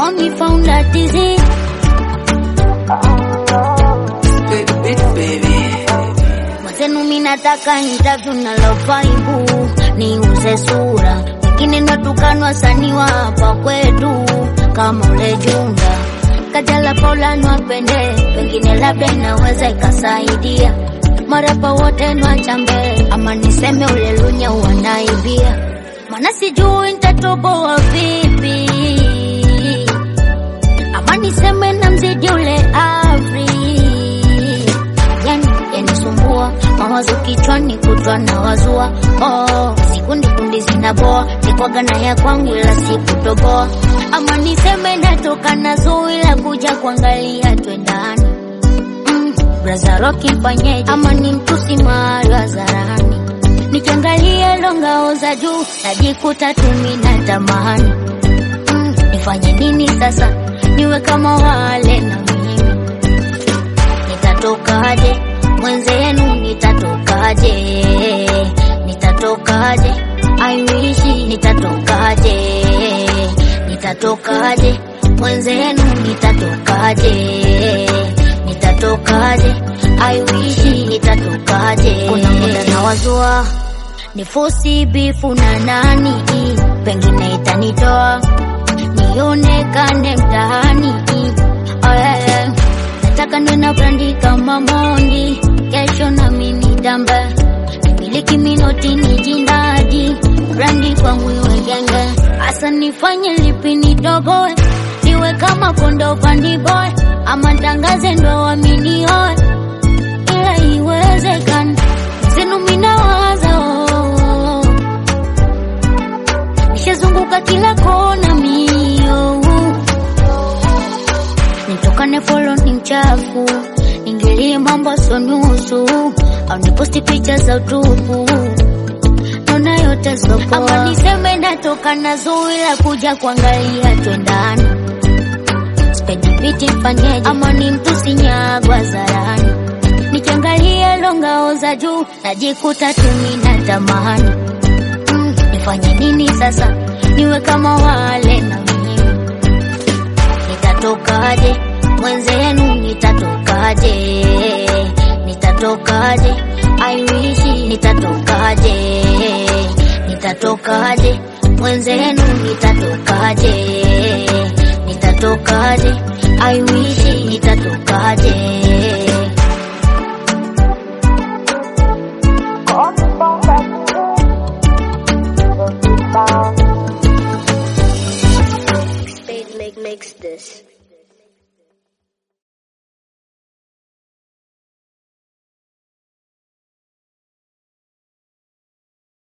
call me founder disease. Mwenzenu mi nataka interview na lofaibu niuze sura, wengine natukanwa wasanii wa hapa kwetu kama ule Junda Kajala Paula nwapende, pengine labda inaweza ikasaidia marapa wote nwachambe, ama niseme ule Lunya wanaibia, mana sijui nitatoboa vipi, ama niseme na mzidi ule Afri yani yanisumbua mawazo kichwani kutwa na wazua oh, sikundi kundi zinaboa nikwaga na ya kwangu ila sikutoboa ama niseme natoka na zui la kuja kuangalia twendani mm, braza roki mfanyeje ama ni mtusi mahali hadharani nikiangalia longao za juu najikuta tumi na tamani mm, nifanye nini sasa niwe kama wale na mimi nitatokaje mwenzenu nitatokaje nitatokaje I wish nitatokaje nitatokaje mwenzenu nitatokaje nitatokaje I wish nitatokaje kuna muda na wazua nifosi bifu na nani pengine itanitoa nionekane mtaani Oye, nataka niwe na brandi kama Mondi, kesho na mimi damba nimiliki minoti ni jindadi brandi kwangu iwe genge, hasa nifanye lipi nidogoe, niwe kama kondo fandi boy, ama tangaze ndo waminioe, ila iwezekana zenu minawaza oh, oh, oh. nishazunguka kila kona mio nitokane folo ni mchafu ingilie mambo so nusu au niposti picha za utupu naona yote sopoa ama niseme natoka na zui la kuja kuangalia twendani spendi piti mfanyeje ama ni mtu sinyagwa zarani nikiangalia longao za juu najikuta tumi na tamani mm, nifanye nini sasa niwe kama wale na mimi nitatokaje mwenzenu nitatokaje nitatokaje I wish nitatokaje nitatokaje mwenzenu nitatokaje nitatokaje I wish nitatokaje Spade make makes this.